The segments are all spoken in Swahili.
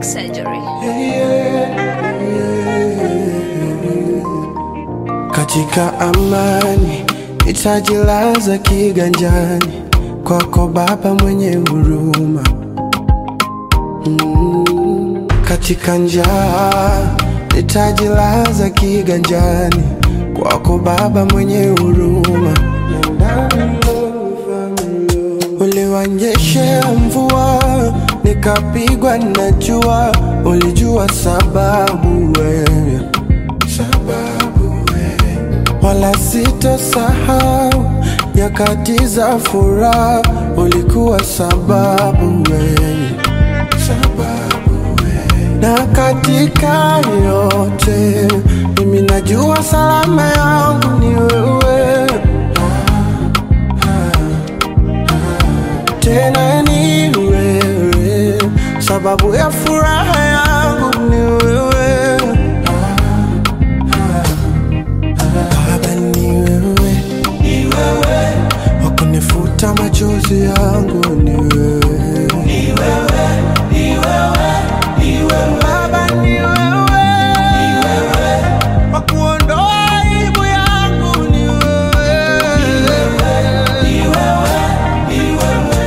plastic surgery. Katika amani nitajilaza kiganjani kwako Baba mwenye huruma. Mm, katika njaa nitajilaza kiganjani kwako Baba mwenye huruma. Uliwanyeshea mvua nikapigwa na jua, ulijua sababu wewe, sababu wewe, wala sitosahau nyakati za furaha, ulikuwa sababu wewe, sababu wewe, na katika yote mimi najua salama yangu ni wewe. tena ni wewe, sababu ya furaha yangu ni wewe. Baba ni wewe, ni wewe, wakunifuta machozi yangu ni wewe, ni wewe, ni wewe, ni wewe. Baba ni wewe, ni wewe, wakuondoa aibu yangu ni wewe, ni wewe, ni wewe, ni wewe.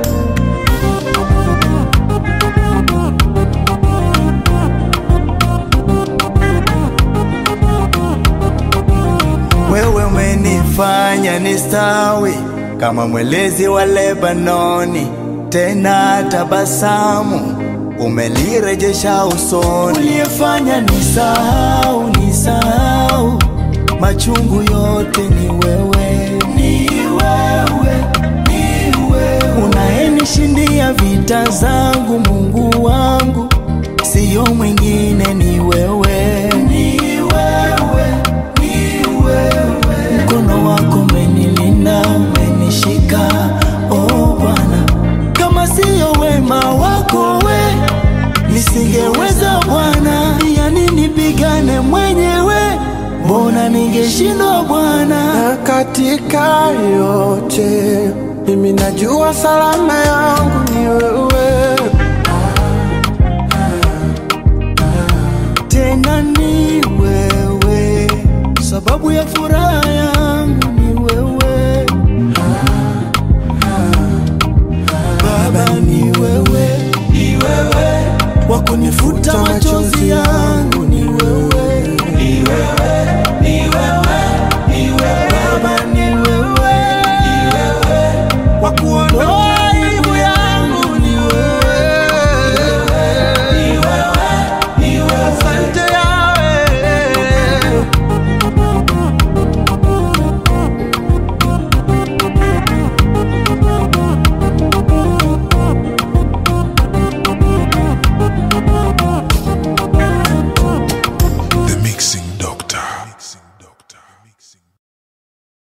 Wewe umenifanya nistawi kama mwelezi wa Lebanoni, tena tabasamu umelirejesha usoni. Uliyefanya nisahau, nisahau machungu yote ni wewe, ni wewe, ni wewe unayenishindia vita zangu, Mungu wangu, siyo mwingine, ni wewe, ni wewe, ni wewe. Mkono wako umenilinda, umenishika, oh Bwana, kama siyo wema wako we nisingeweza Bwana, yani nipigane mwenyewe, mbona ningeshindwa Bwana? na katika yote mimi najua salama yangu ni wewe, tena ni wewe, sababu ya furaha yangu